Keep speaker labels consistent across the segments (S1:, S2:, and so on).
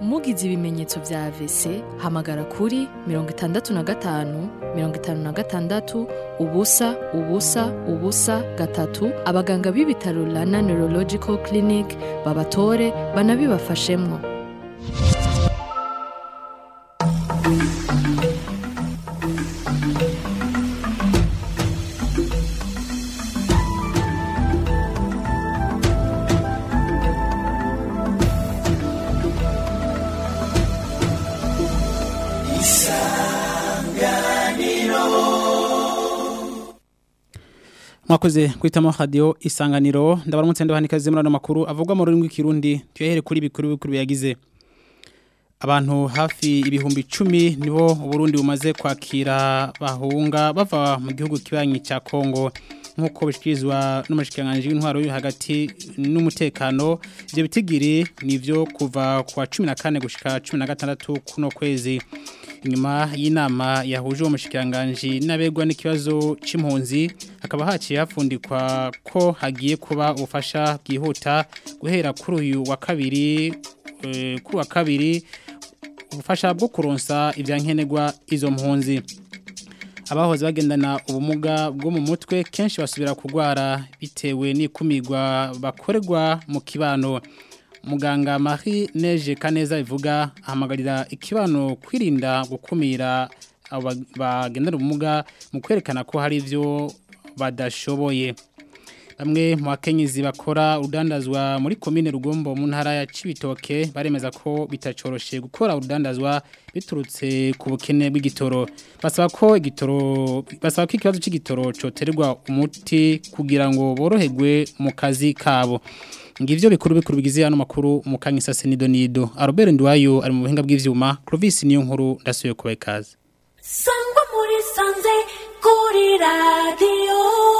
S1: mugize ibimenyetso vya AVC hamagara kuri mirongo itandatu na gatanu mirongo itanu na gatandatu ubusa ubusa ubusa gatatu abaganga b'ibitaro Rana Neurological Clinic babatore banabibafashemwo
S2: mwakoze kwitamo radio isanganiro ndabaramutse ndabahanikaze muri ano makuru avugwa mu rurimi rw'ikirundi tuyahere kuri bikuru bikuru biyagize abantu hafi ibihumbi icumi nibo Burundi bumaze kwakira bahunga bava mu gihugu kibanyi cya Kongo nk'uko bishikirizwa n'umushikiranganji w'intwaro yo hagati n'umutekano ibyo bitigiri nivyo kuva kwa 14 gushika 16 kuno kwezi inyuma y'inama yahuje uwo mushikiranganji n'abegwa n'ikibazo c'impunzi hakaba haciye hafundikwa ko hagiye kuba ubufasha bwihuta guhera kuri uyu wa kabiri eh, kuri wa kabiri ubufasha bwo kuronsa ivyankenerwa izo mpunzi abahoze bagendana ubumuga bwo mu mutwe kenshi basubira kugwara bitewe n'ikumirwa bakorerwa mu kibano muganga Marie Neje Kaneza ivuga ahamagarira ikibano kwirinda gukumira abo bagendana ubumuga mu kwerekana ko hari ivyo badashoboye bamwe mu bakenyezi bakora urudandazwa muri komine rugombo mu ntara ya Cibitoke baremeza ko bitacoroshe gukora urudandazwa biturutse ku bukene bw'igitoro basaba ko igitoro basaba ko ikibazo c'igitoro coterwa umuti kugira ngo boroherwe mu kazi kabo ngivyo bikuru bikuru bigize hano makuru mu kanyisa Senido Nido Albert Ndwayo ari mu buhinga bw'ivyuma Clovis niyo nkuru ndasuye kuba ikaze
S3: sangwa muri sanze kuri radiyo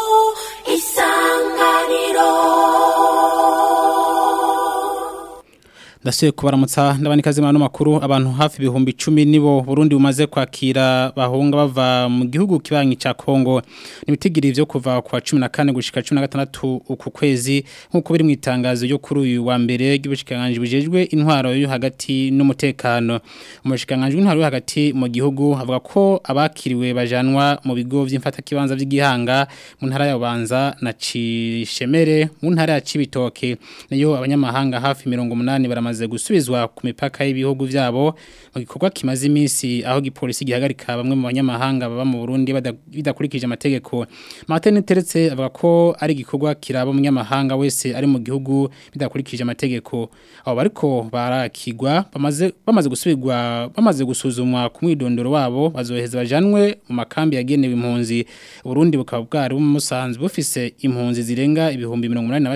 S3: isanganiro
S2: ndasuye kubaramutsa ndabanikaze muri ano makuru abantu hafi ibihumbi icumi nibo Burundi bumaze kwakira bahunga bava mu gihugu kibanyi ca Kongo nibitigiri vyo kuva kwa 14 gushika 16 uku kwezi nkuko biri mu itangazo ryo kuri uyu wa mbere ry'ubushikanganje bujejwe intwaro yo hagati n'umutekano umushikanganje w'intwaro yo hagati mu gihugu avuga ko abakiriwe bajanwa mu bigo vy'imfata kibanza vy'igihanga mu ntara ya Bubanza na Cishemere mu ntara ya Cibitoke nayo abanyamahanga hafi 180 baramaze bamaze gusubizwa ku mipaka y'ibihugu vyabo mu gikorwa kimaze iminsi aho gipolisi gihagarika bamwe mu banyamahanga baba mu Burundi bidakurikije amategeko Martin Teretse avuga ko ari gikorwa kiraba umunyamahanga wese ari mu gihugu bidakurikije amategeko abo bariko barakigwa bamaze bamaze gusubirwa bamaze gusuzumwa ku mwidondoro wabo bazoheza bajanwe mu makambi yagenewe impunzi Burundi bukaba bwari bumusanzwe bufise impunzi zirenga ibihumbi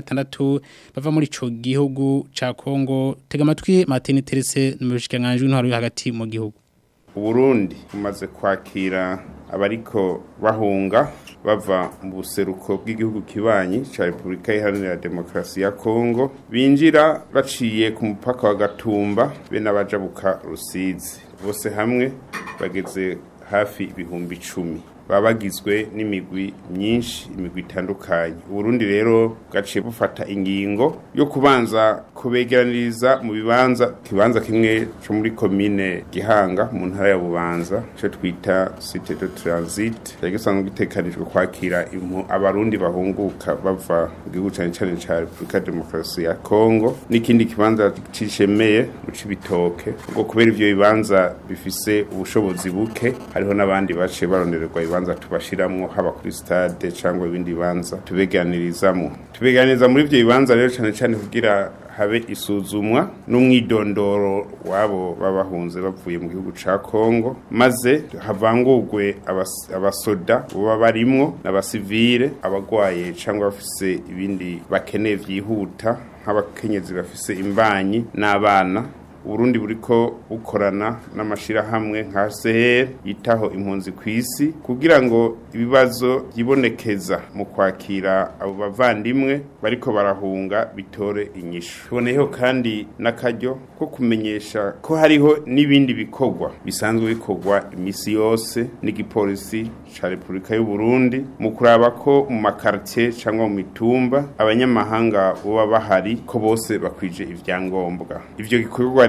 S2: 186 bava muri ico gihugu ca Kongo tega amatwi Martin Terese n'umushikanganje w'intwaro yo hagati mu gihugu
S4: Burundi umaze kwakira abariko bahunga bava mu buseruko bw'igihugu kibanyi ca Republika Iharanira Demokarasi ya Kongo binjira baciye ku mupaka wa Gatumba be n'abajabuka Rusizi bose hamwe bageze hafi ibihumbi icumi baba bagizwe n'imigwi myinshi imigwi itandukanye uburundi rero bwaciye bufata ingingo yo kubanza kubegeraniriza mu bibanza kibanza kimwe cyo muri komine gihanga mu ntara ya bubanza cyo twita site de transit cyari gisanzwe gitekanijwe kwakira abarundi bahunguka bava mu gihugu cyane cyane cya repubulika ya demokarasi ya kongo n'ikindi kibanza cishemeye mu cibitoke ubwo kubera ivyo bibanza bifise ubushobozi buke hariho n'abandi baciye barondererwa ibibanza bibanza tubashiramwo haba kuri stade cyangwa ibindi bibanza tubeganirizamo tubeganiriza muri ibyo bibanza rero cyane cyane kugira habe isuzumwa n'umwidondoro wabo babahunze bavuye mu gihugu ca Kongo maze havangurwe abasoda baba barimwo n'abasivile abagwaye cyangwa bafise ibindi bakeneye vyihuta nk'abakenyezi bafise imbanyi n'abana Uburundi buriko bukorana n'amashirahamwe nka CR yitaho impunzi kwisi kugira ngo ibibazo yibonekeza mu kwakira abo bavandimwe bariko barahunga bitore inyishu tuboneyeho kandi n'akaryo ko kumenyesha ko hariho n'ibindi bikorwa bisanzwe bikorwa imisi yose n'igipolisi ca Republika y'u Burundi mu kuraba ko mu makartie cyangwa mu mitumba abanyamahanga boba bahari ko bose bakwije ivyangombwa ivyo gikorwa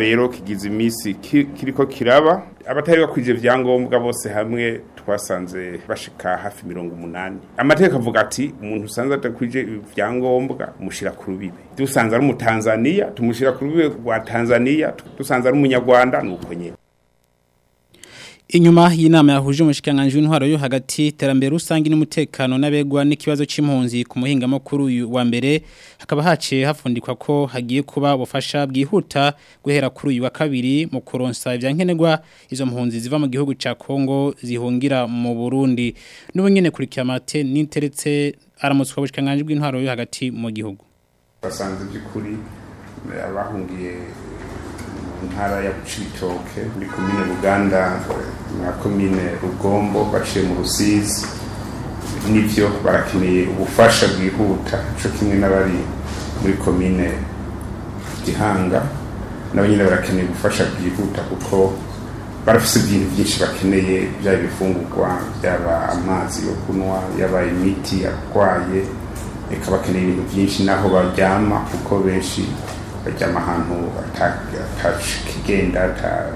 S4: rero kigize iminsi ki- kiriko kiraba abatari bakwije vyangombwa bose hamwe twasanze bashika hafi mirongo umunani amategeko avuga ati umuntu usanze adakwije ivyangombwa mushira ku rubibe dusanze ari umutanzaniya tumushira ku rubibe rwa tanzaniya dusanze ari umunyarwanda nuko nyene
S2: Inyuma y'inama yahuje umushikiranganji w'intwaro yo hagati terambere rusangi n'umutekano n'abegwa n'ikibazo c'impunzi ku muhinga makuru uyu wa mbere hakaba haciye hafundikwa ko hagiye kuba ubufasha bwihuta guhera kuri uyu wa kabiri mu kuronsa ivyankenerwa izo mpunzi ziva mu gihugu ca Kongo zihungira mu Burundi n'ubu nyene kurikiye amate n'interetse aramutswa ubushikiranganji bw'intwaro yo hagati mu gihugu
S4: basanze by'ukuri eh, abahungiye mu ntara ya Cibitoke muri komine Buganda na komine Rugombo baciye mu Rusizi nivyo barakeneye ubufasha bwihuta co kimwe n'abari muri komine Gihanga nabo nyine barakeneye ubufasha bwihuta kuko barafise ibintu byinshi bakeneye byaba ibifungurwa byaba amazi yo kunywa yaba imiti arwaye reka bakeneye ibintu byinshi naho baryama kuko benshi baryama ahantu atakigenda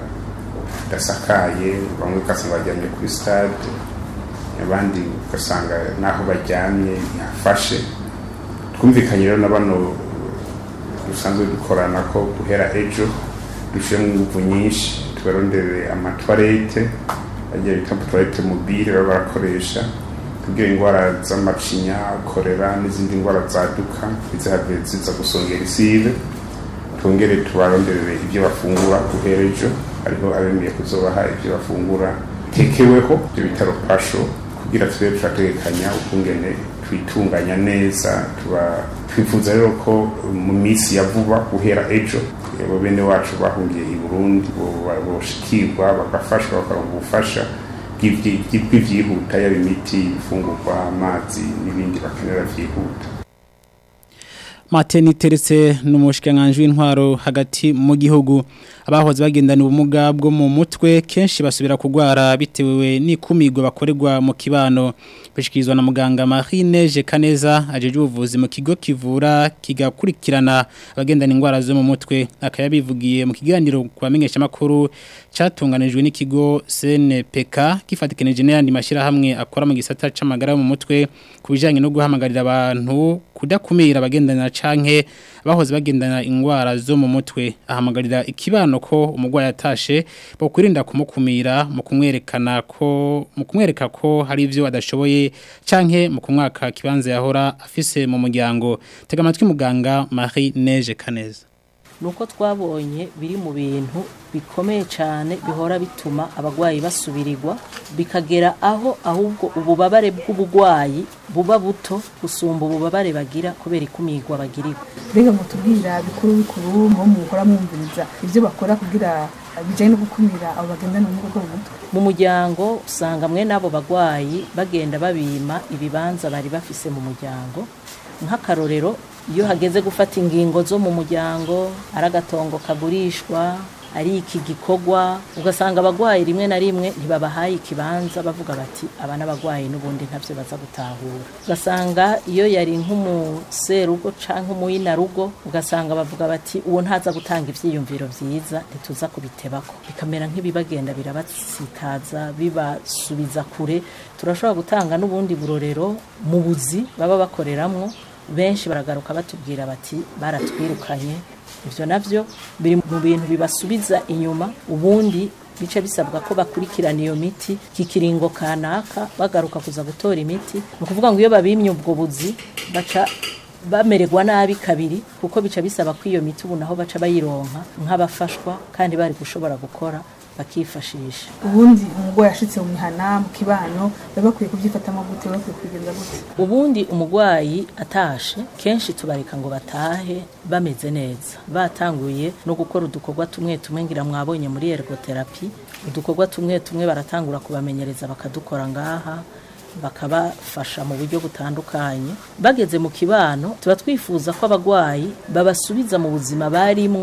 S4: hadasakaye bamwe ugasanga baryamye kuri stade abandi ugasanga naho baryamye ntihafashe twumvikanye rero na bano dusanzwe dukorana ko guhera ejo dushyiremo ingufu nyinshi tubarondere amatwarete agiye bita amatwarete mobile baba barakoresha kugira indwara z'amacinya korera n'izindi ndwara zaduka ntizihave ziza gusongera isibe twongere tubaronderere ibyo bafungura guhera ejo hariho abemeye kuzobaha ibyo bafungura tekeweho ibyo bitaro pasho kugira tube turategekanya ukungene twitunganya neza tuba twifuza rero ko mu minsi ya vuba guhera ejo abo bene wacu bahungiye i burundi bo- boshikirwa bagafashwa bakaronka ubufasha bw'ivyi- bw'ivyihuta yaba imiti ibifungurwa amazi n'ibindi bakenera vyihuta
S2: Mateni teretse n'umushikiranganji w'intwaro hagati mu gihugu abahoze bagendana ubumuga bwo mu mutwe kenshi basubira kugwara bitewe n'ikumirwa bakorerwa mu kibano bishikirizwa na muganga Marine Jekaneza ajeje ubuvuzi mu kigo kivura kigakurikirana abagendana indwara zo mu mutwe akayabivugiye mu kiganiro kubamenyesha makuru catunganijwe n'ikigo CNPK gifatikanije n'ayandi mashira hamwe akora mu gisata c'amagara yo mu mutwe kubijanye no guhamagarira abantu kudakumira abagendana canke bahoze bagendana ingwara zo mu mutwe ahamagarira ikibano ko umugwayi atashe bo kwirinda kumukumira mu kumwerekana ko mu kumwereka ko hari ivyo adashoboye canke mu kumwaka kibanza yahora afise mu muryango tega amatwi muganga Marie Neige Kaneza
S5: nuko twabonye biri mu bintu bikomeye cyane bihora bituma abagwayi basubirirwa bikagera aho ahubwo ububabare bw'ubugwayi buba buto gusumba ububabare bagira kubera ikumirwa bagirirwa
S6: mbega ngo tubwira bikuru bikuru mu mukora mwumviriza ibyo bakora kugira bijyanye no gukumira abo bagendana ubumuga bwo mu mutwe
S5: mu muryango usanga mwe n'abo bagwayi bagenda babima ibibanza bari bafise mu muryango nk'akarorero iyo hageze gufata ingingo zo mu muryango ari agatongo kagurishwa ari iki gikorwa ugasanga abagwayi rimwe na rimwe ntibabahaye ikibanza bavuga bati aba n'abagwayi n'ubundi ntabyo baza gutahura ugasanga iyo yari nk'umuserugo canke umuyinarugo ugasanga bavuga bati uwo ntaza gutanga ivyiyumviro vyiza ntituza kubitebako bikamera nk'ibibagenda birabasitaza bibasubiza kure turashobora gutanga n'ubundi burorero mu buzi baba bakoreramwo benshi baragaruka batubwira bati baratwirukanye ibyo nabyo biri mu bintu bibasubiza inyuma ubundi bice bisabwa ko bakurikirana iyo miti kikiringo kanaka bagaruka kuza gutora imiti ni ukuvuga ngo iyo babimye ubwo buzi baca bamererwa nabi kabiri kuko bica bisaba ko iyo miti ubu naho baca bayironka nk'abafashwa kandi bari gushobora gukora bakifashisha
S6: ubundi umugwayi ashitse mu mihana mu kibano baba bakwiye kubyifatamo gute baba bakwiye kubigenza gute
S5: ubundi umurwayi atashe kenshi tubareka ngo batahe bameze neza batanguye no gukora udukorwa tumwe tumwe ngira mwabonye muri ergotherapy udukorwa tumwe tumwe baratangura kubamenyereza bakadukora ngaha bakabafasha mu buryo butandukanye bageze mu kibano tuba twifuza ko abagwayi babasubiza mu buzima barimwo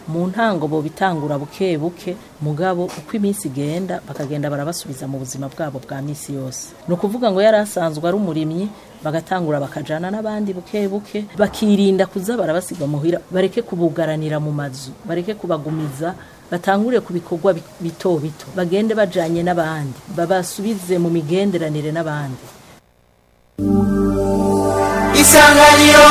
S5: mu ntango bo bitangura buke buke mugabo uko iminsi igenda bakagenda barabasubiza mu buzima bwabo bwa misi yose ni ukuvuga ngo yari asanzwe ari umurimyi bagatangura bakajana n'abandi buke buke bakirinda kuza barabasiga muhira bareke kubugaranira mu mazu bareke kubagumiza batangure ku bikorwa bi- bito bito bagende bajanye n'abandi babasubize mu migenderanire n'abandi
S7: isanganiro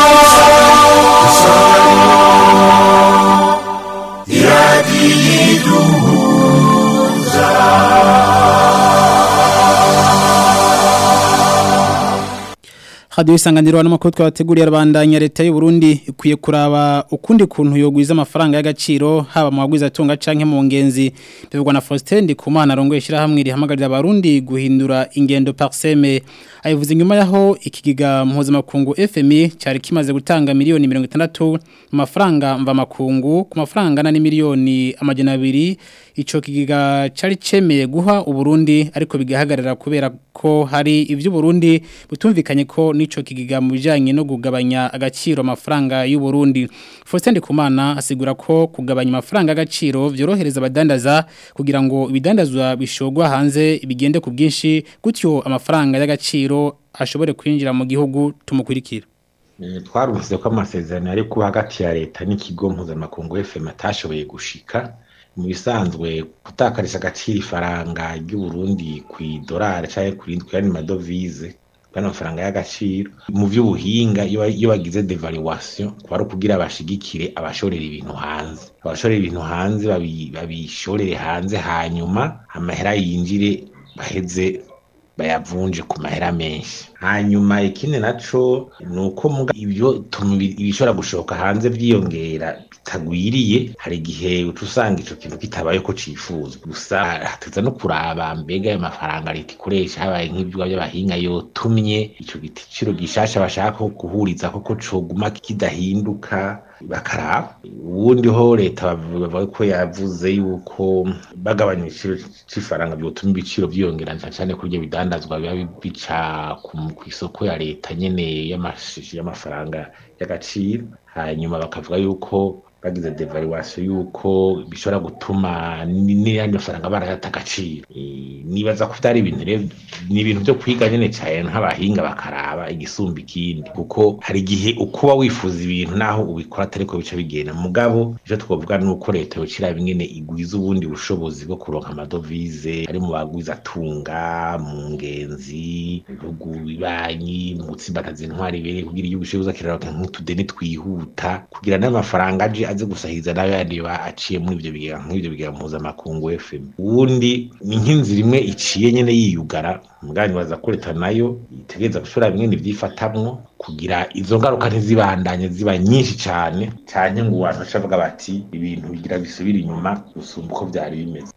S2: Radio isanganiro n'amakuru twabateguriye abandanya leta y'u Burundi ikwiye kuraba ukundi kuntu yogwiza amafaranga y'agaciro haba mu bagwiza tunga canke mu ngenzi bivugwa na Faustin Ndikumana arongoye shirahamwe rihamagarira abarundi guhindura ingendo parseme ayivuze inyuma yaho ikigiga mpuzamakungu FMI cyari kimaze gutanga miliyoni 60 mu mafaranga mva makungu ku mafaranga na miliyoni amajana abiri ico kigiga cari cemeye guha uburundi ariko bigahagarara kubera ko hari ivyo Burundi butumvikanye ko nico kigiga mu bijanye no kugabanya agaciro amafaranga y'u Burundi Faustin Ndikumana asigura ko kugabanya amafaranga agaciro vyorohereza abadandaza kugira ngo ibidandazwa bishogwa hanze bigende ku bwinshi gutyo amafaranga y'agaciro ashobore kwinjira mu gihugu tumukurikira
S8: Eh, twarumvise ko amasezerano yari kuba hagati ya leta n'ikigo mpuzamakungu FM atashoboye gushika mu bisanzwe gutakarisha agaciro ifaranga ry'u Burundi ku idolari canke ku rindi kuyandi madovize bano mafaranga y'agaciro mu vy'ubuhinga iyo iyo bagize devaluation kuba ari ukugira bashigikire abashorera ibintu hanze abashorera ibintu hanze babi- babishorere hanze hanyuma amahera yinjire baheze bayavunje ku mahera menshi hanyuma ikindi naco ni uko muga ibyo tuma ibi- ibishobora gushoka hanze vyiyongera bitagwiriye hari igihe uca usanga ico kintu kitabaye ko cifuzwa gusa hateza no kuraba mbega ayo mafaranga leta ikoresha habaye nk'ivyuba vy'abahinga yotumye ico giciro gishasha bashaka guhuriza koko coguma kidahinduka bakaraba ubundi ho leta bavuga bavuga ko yavuze yuko bagabanya igiciro c'ifaranga byotuma ibiciro vyiyongera cyane cyane kuri ibyo bidandazwa biba bica ku ku isoko ya leta nyene y'amashi- y'amafaranga y'agaciro hanyuma bakavuga yuko bagize devaluation yuko bishobora gutuma ni- n'ayandi mafaranga barayata agaciro Eh, nibaza ko vyari ibintu rero ni ibintu vyo kwiga nyene cane nk'abahinga bakaraba igisumba ikindi kuko hari igihe ukuba wifuza ibintu naho ubikora atariko bica bigenda mugabo ivyo twovuga ni uko leta yocira ingene igwiza ubundi bushobozi bwo kuronka amadovize ari mu bagwiza tunga mu ngenzi mu bihugu bibanyi mu gutsimbataza intwari ibere kugira igihugu kibuza kiraronka nk'utudeni twihuta kugira n'amafaranga aje aze gusahiriza nayo yandi ba aciye muri ivyo bigega nk'ivyo bigega mpuzamakungu FM ubundi ni nk'inzira imwe iciye nyene yiyugara mugani baza ko leta nayo itegereza gushora bimwe nivyifatamwo kugira izo ngaruka ntizibandanye ziba nyinshi cane canke ngo abantu bacavuga bati ibintu bigira bisubira inyuma gusumba uko vyari bimeze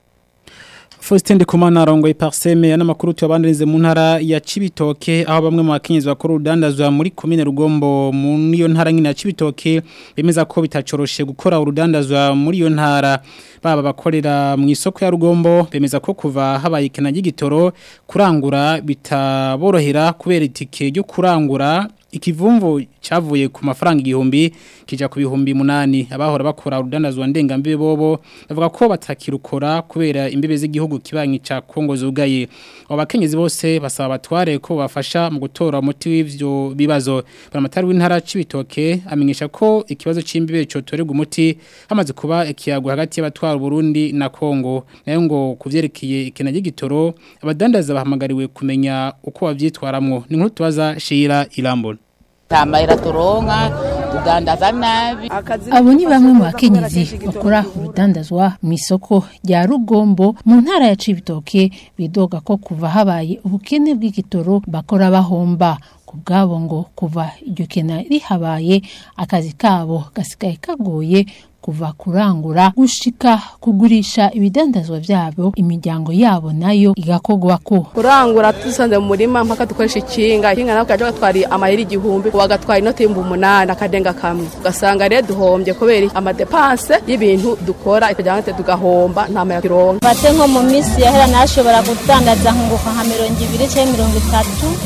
S2: Faustin Ndikumana arongoye parseme ya namakuru tuyabandirize mu ntara ya Cibitoke aho bamwe mu bakenyezi bakora urudandazwa muri commune Rugombo mu iyo ntara nyine ya Cibitoke bemeza ko bitacoroshe gukora urudandazwa muri iyo ntara baba bakorera mu isoko ya Rugombo bemeza ko kuva habaye ikena ry'igitoro kurangura bitaborohera kubera itike ryo kurangura ikivumvu cyavuye ku mafaranga igihumbi kija ku bihumbi munani abahora bakora urudandazwa ndengambibe bobo bavuga ko batakirukora kubera imbibe z'igihugu kibanyi ca Kongo zugaye abo bakenyezi bose basaba batware ko bafasha mu gutora umuti w'ivyo bibazo baramatari w'intara cibitoke amenyesha ko ikibazo c'imbibe cotorerwa umuti hamaze kuba ikiyago hagati y'abatwara Burundi na Kongo nayo ngo kuvyerekeye ikena ry'igitoro abadandaza bahamagariwe kumenya uko bavyitwaramwo ni nkuru tubaza Shira Irambona
S9: tamahera turonka tudandaza nabi
S10: abo ni bamwe mu bakenyezi bakora urudandazwa mu isoko rya rugombo mu ntara ya cibitoke bidoga ko kuva habaye ubukene bw'igitoro bakora bahomba ku bwabo ngo kuva iryo kena rihabaye akazi kabo gasigaye kagoye kuva kurangura gushika kugurisha ibidandazwa vyabo imiryango yabo nayo igakogwa ko
S11: kurangura dusanze mu murima mpaka dukoresha ikinga ikinga nako kaje gatwara amahera igihumbi wagatwara inoti y'ibihumbi umunani akadenga kamwe ugasanga rero duhombye kubera amadepanse y'ibintu dukora ikajyana tugahomba nta mahera turonka
S12: mate nko mu minsi yahera nashobora kudandaza nkunguka nka mirongo ibiri cyangwa mirongo itatu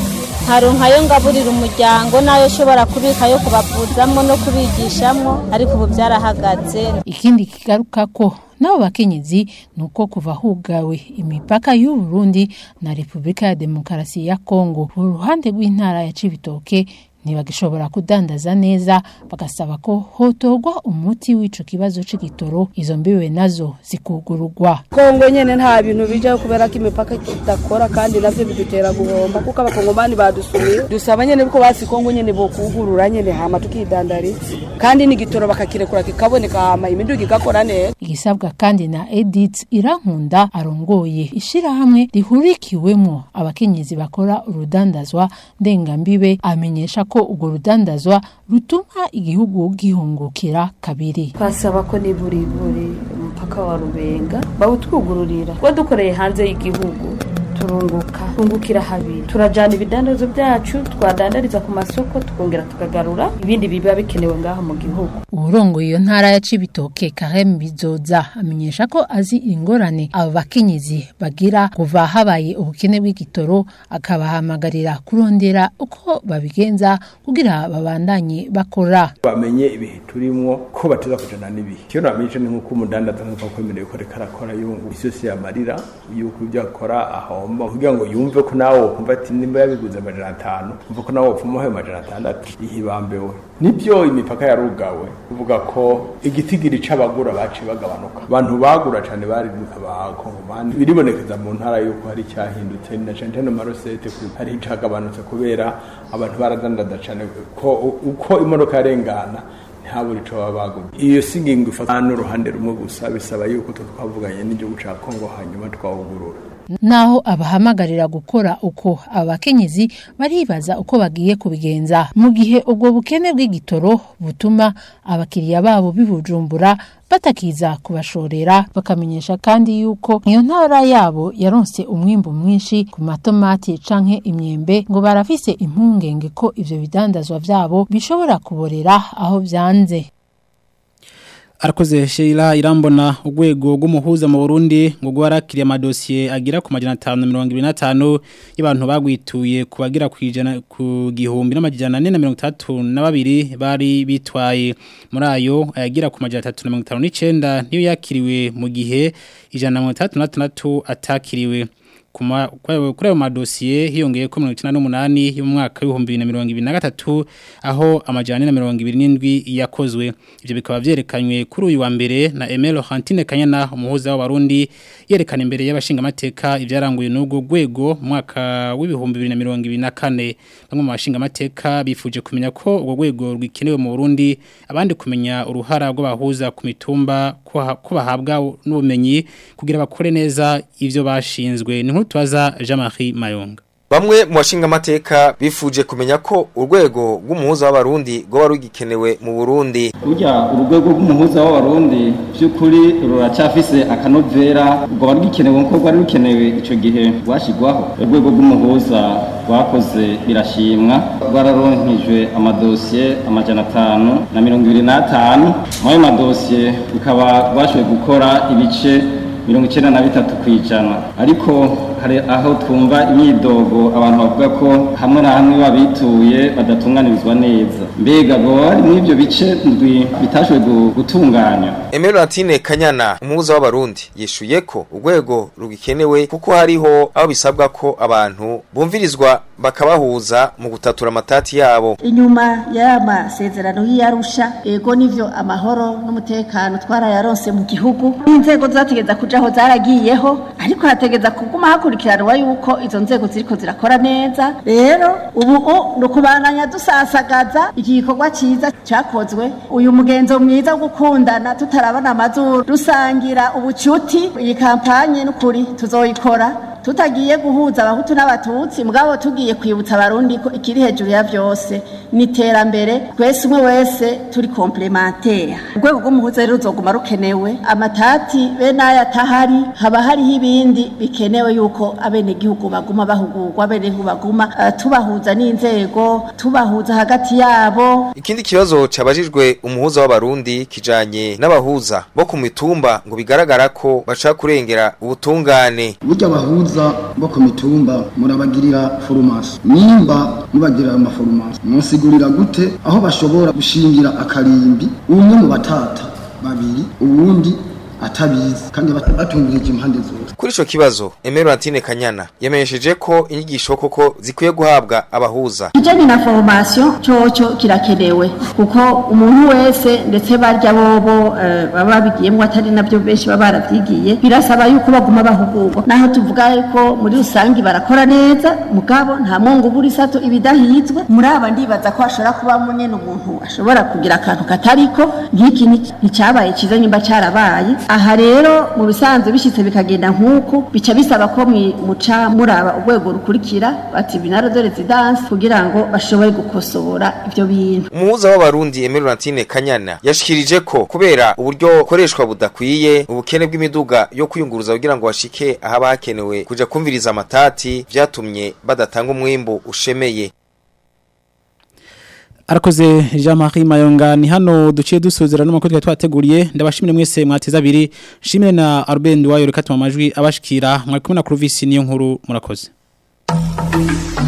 S12: nkaronka ayo ngaburira umuryango n'ayo ushobora kubika yo kubavuzamo no kubigishamo ariko ubu byarahagaze
S10: ikindi kigaruka ko nabo bakenyezi nuko kuva hugawe imipaka y'u Burundi na Republika ya Demokarasi ya Kongo uruhande rw'intara ya Cibitoke ntibagishobora kudandaza neza bagasaba ko hotorwa umuti w'ico kibazo c'igitoro izo mbiwe nazo zikugurugwa
S11: kongo nyene nta bintu bijaho kubera ko imipaka idakora kandi navyo bidutera guhomba kuko abakongomani badusumiye dusaba nyene ko basi kongo nyene bokugurura nyene hama tukidandariza kandi n'igitoro bakakirekura kikaboneka hama imiduga igakora neza
S10: igisabwa kandi na Edith Irankunda arongoye ishirahamwe rihurikiwemwo abakenyezi bakora urudandazwa ndengambibe amenyesha ko urwo rudandazwa rutuma igihugu gihungukira kabiri
S13: twasaba ko niburi buri umupaka wa rubenga bawutwugururira kuba dukoreye hanze y'igihugu turunguka tungukira habiri turajana ibidandazo byacu twadandariza ku masoko tukongera tukagarura ibindi biba bikenewe ngaho mu gihugu
S10: uburongo iyo ntara ya Cibitoke Karem Bizoza amenyesha ko azi ingorane abo bakenyezi bagira kuva habaye ubukene bw'igitoro akabahamagarira kurondera uko babigenza kugira babandanye bakora
S14: bamenye ibihe turimwo ko bateza kujana n'ibihe cyo namenye ni nkuko umudandaza nkuko kwemereye ko reka arakora yungu isi yose yamarira yuko ibyo akora ahomba kugira ngo yumve ko nawe wokumva ati nimba yabiguze amajana atanu umva ko nawe wopfuma ayo majana atandatu ihibambewe nibyo imipaka yarugawe kuvuga ko igitigiri c'abagura baciye bagabanuka abantu bagura cane bari abakongomani biribonekeza mu ntara yuko hari cyahindutse na cane cane marosete hari icagabanutse kubera abantu baradandaza cane ko uko imodoka yarengana ntaburi ico baba bagumye iyo si ingingo ifata n'uruhande rumwe gusa bisaba yuko twavuganye n'igihugu ca kongo hanyuma twawugurura
S10: naho abahamagarira gukora uko abakenyezi baribaza uko bagiye kubigenza mu gihe ubwo bukene bw'igitoro butuma abakiriya babo bibujumbura batakiza kubashorera bakamenyesha kandi yuko iyo ntara yabo yaronse umwimbu mwinshi ku matomati canke imyembe ngo barafise impungenge ko ivyo bidandazwa vyabo bishobora kuborera aho vyanze
S2: Arakoze Sheila Irambona urwego rw'umuhuza mu Burundi ngo gwarakiriye amadosiye agira ku majana 525 y'abantu bagwituye kubagira kwijana ku gihumbi n'amajana 432 bari bitwaye muri ayo ayagira ku majana 359 niyo yakiriwe mu gihe ijana 136 atakiriwe kuri ayo madosiye hiyongeye ko mirongo icyenda n'umunani yo mu mwaka w'ibihumbi bibiri na mirongo ibiri na gatatu aho amajyane na mirongo ibiri n'indwi yakozwe ibyo bikaba byerekanywe kuri uyu wa mbere na emelo hantine kanyana umuhuza w'abarundi yerekana imbere y'abashingamateka ibyaranguye n'ubwo rwego mu mwaka w'ibihumbi bibiri na mirongo ibiri na kane bamwe mu bashingamateka bifuje kumenya ko urwo rwego rwikenewe mu burundi abandi kumenya uruhara rw'abahuza ku mitumba ko bahabwa n'ubumenyi kugira bakore neza ibyo bashinzwe ni nk'utubaza Jean-Marie Mayonga
S15: Bamwe mu bashinga amateka bifuje kumenya ko urwego rw'umuhuza w'abarundi rwo rugikenewe mu Burundi.
S16: Burya urwego rw'umuhuza w'abarundi by'ukuri ruracyafise akanovera rwo rugikenewe nko rwari rukenewe ico gihe rwashigwaho. Urwego rw'umuhuza rwakoze birashimwa rwararonkejwe amadosiye amajana atanu na mirongo ibiri n'atanu muri ayo madosiye bikaba rwashoboye gukora ibice mirongo icyenda na bitatu ku ijana ariko hari aho twumva imyidogo abantu bavuga ko hamwe na hamwe babituye badatunganirizwa neza mbega baba bari muri ibyo bice ndwi bitashoboye gutunganya
S15: Emeratine Kanyana umuhuza w'abarundi yishuye ko urwego rugikenewe kuko hariho aho bisabwa ko abantu bumvirizwa bakabahuza mu gutatura amatati yabo
S17: inyuma y'aya masezerano y'iyarusha ego nivyo amahoro n'umutekano twarayaronse mu gihugu n'inzego zategeza kujaho zaragiyeho ariko hategeza kuguma hakurikiranwa yuko izo nzego ziriko zirakora neza rero ubu ni ukubandanya dusasagaza iki gikorwa cyiza cyakozwe uyu mugenzo mwiza wo gukundana tutarabona amazuru dusangira ubucuti iyi kampanye n'ukuri tuzoyikora tutagiye guhuza abahutu n'abatutsi mugabo tugiye kwibutsa abarundi ko ikiri hejuru ya byose ni iterambere twese umwe wese turi komplementera urwego rw'umuhuza rero ruzoguma rukenewe amatati bene aya atahari haba hariho ibindi bikenewe yuko abenegihugu baguma bahugurwa abenegihugu baguma uh, tubahuza n'inzego tubahuza hagati yabo
S15: ikindi kibazo cabajijwe umuhuza w'abarundi kijanye n'abahuza bo ku mitumba ngo bigaragara ko bashaka kurengera ubutungane
S18: burya abahuza abahuza bo ku mitumba murabagirira foromasi nimba mubagirira amaforomasi musigurira gute aho bashobora gushingira akarimbi umwe mu batata babiri uwundi atabizi kandi bat- batungirije impande zose
S15: Kuri ico kibazo Emerantine Kanyana yamenyesheje ko inyigisho koko zikwiye guhabwa abahuza
S17: kijanye na formation coco kirakenewe kuko umuntu wese ndetse barya bobo eh, baba babigiyemo atari nabyo benshi baba baravyigiye birasaba yuko baguma bahugurwa naho tuvuga yuko muri rusangi barakora neza mugabo nta mwongo buri sato ibidahizwe muri aba ndibaza ko hashobora kubamo nyene umuntu ashobora kugira akantu katariko nk'iki ni- nticyabaye cyiza nyimba cyarabaye aha rero mu bisanzwe bishyitse bikagenda nk'uku bica bisaba ko mwi- muca muraba urwego rukurikira bati binaro de residence kugira ngo bashobore gukosora ibyo bintu
S15: Umuhuza w'abarundi Emerantine Kanyana yashikirije ko kubera uburyo koreshwa budakwiye ubukene bw'imiduga yo kwiyunguruza kugira ngo bashike ahaba hakenewe kuja kumviriza amatati vyatumye badatanga umwimbu ushemeye
S2: Arakoze Jean-Marie Mayonga ni hano duciye dusuzira no makuru twateguriye ndabashimire mwese mwateza abiri shimire na Arben Duwayo reka amajwi abashikira mwari kumwe na Clovis niyo nkuru murakoze